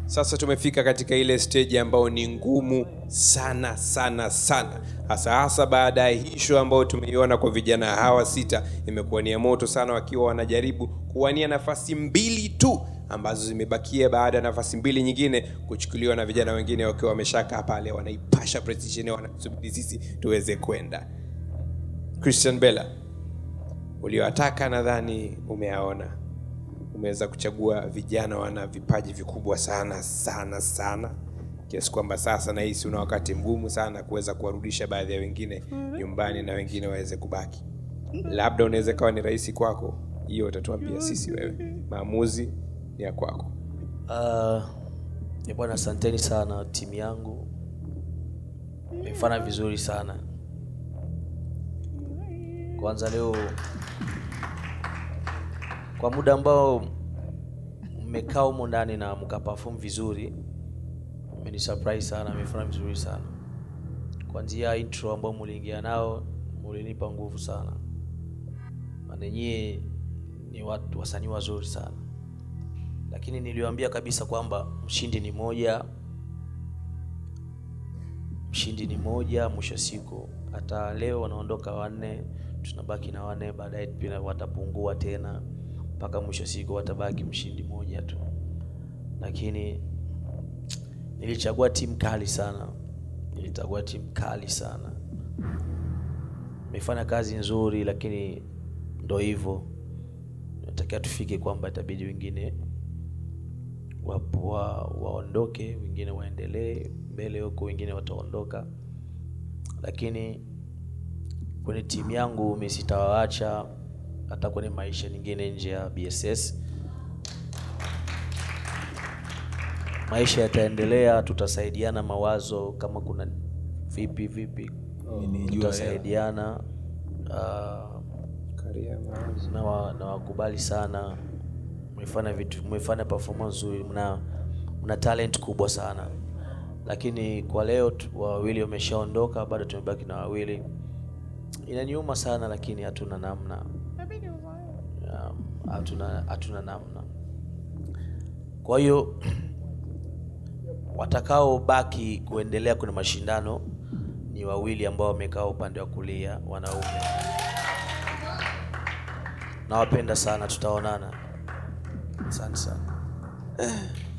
sasa tumefika katika ile stage ambayo ni ngumu sana sana sana hasa hasa baada ya hii show ambayo tumeiona kwa vijana hawa sita imekuwa ni ya moto sana wakiwa wanajaribu kuwania nafasi mbili tu ambazo zimebakia baada ya nafasi mbili nyingine kuchukuliwa na vijana wengine wakiwa wameshakaa pale wanaipasha precision wanasubiri sisi tuweze kwenda christian bella uliowataka nadhani umeaona umeweza kuchagua vijana wana vipaji vikubwa sana sana sana kiasi kwamba sasa nahisi una wakati mgumu sana kuweza kuwarudisha baadhi ya wengine nyumbani na wengine waweze kubaki labda unaweza kawa ni rahisi kwako hiyo utatuambia sisi wewe maamuzi ni ya kwako Uh, eh bwana asanteni sana timu yangu imefanya vizuri sana kwanza leo kwa muda ambao mmekaa humo ndani na mkaperform vizuri mmeni surprise sana mmefanya vizuri sana kwanzia intro ambao muliingia nao mulinipa nguvu sana manenyie ni watu wasanii wazuri sana lakini niliwaambia kabisa kwamba mshindi ni moja mshindi ni moja mwisho siku hata leo wanaondoka wanne tunabaki na wanne baadaye pia watapungua tena mpaka mwisho siku watabaki mshindi moja tu lakini nilichagua timu kali sana nilichagua timu kali sana imefanya kazi nzuri lakini ndo hivyo natakiwa tufike kwamba itabidi wengine wapo- wa, waondoke wengine waendelee mbele huko wengine wataondoka lakini kwenye timu yangu mi sitawaacha hata kwenye maisha nyingine nje ya bss maisha yataendelea tutasaidiana mawazo kama kuna vipi vipi tutasaidiana uh, na na wakubali sana mmefanya vitu mmefanya performance nzuri mna mna talent kubwa sana lakini kwa leo tu- wawili wameshaondoka bado tumebaki na wawili inaniuma sana lakini hatuna namna Um, hatuna hatuna namna kwa hiyo watakaobaki kuendelea kwenye mashindano ni wawili ambao wamekaa upande wa kulia wanaume nawapenda sana tutaonana asante sana